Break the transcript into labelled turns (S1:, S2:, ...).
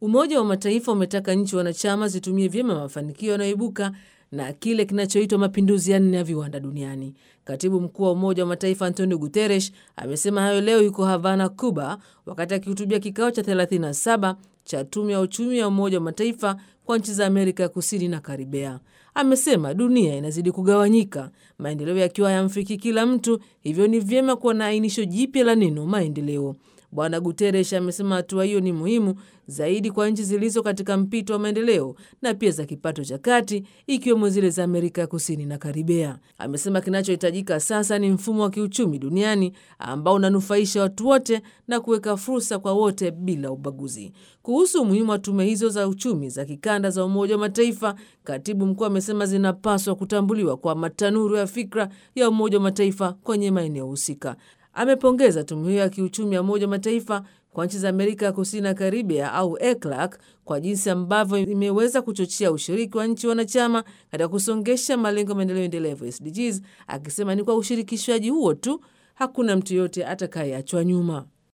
S1: Umoja wa Mataifa umetaka nchi wanachama zitumie vyema mafanikio yanayoibuka na kile kinachoitwa mapinduzi ya nne ya viwanda duniani. Katibu mkuu wa Umoja wa Mataifa Antonio Guterres amesema hayo leo yuko Havana, Cuba, wakati akihutubia kikao cha 37 cha tume ya uchumi ya Umoja wa Mataifa kwa nchi za Amerika ya Kusini na Karibea. Amesema dunia inazidi kugawanyika, maendeleo yakiwa hayamfiki kila mtu, hivyo ni vyema kuwa na ainisho jipya la neno maendeleo. Bwana Guterres amesema hatua hiyo ni muhimu zaidi kwa nchi zilizo katika mpito wa maendeleo na pia za kipato cha kati ikiwemo zile za Amerika ya Kusini na Karibea. Amesema kinachohitajika sasa ni mfumo wa kiuchumi duniani ambao unanufaisha watu wote na kuweka fursa kwa wote bila ubaguzi. Kuhusu umuhimu wa tume hizo za uchumi za kikanda za Umoja wa Mataifa, katibu mkuu amesema zinapaswa kutambuliwa kwa matanuru ya fikra ya Umoja wa Mataifa kwenye maeneo husika. Amepongeza tume hiyo ya kiuchumi ya Umoja wa Mataifa kwa nchi za Amerika ya Kusini na Karibea au ECLAC kwa jinsi ambavyo imeweza kuchochea ushiriki wa nchi wanachama katika kusongesha malengo ya maendeleo endelevu SDGs, akisema ni kwa ushirikishwaji huo tu hakuna mtu yoyote atakayeachwa nyuma.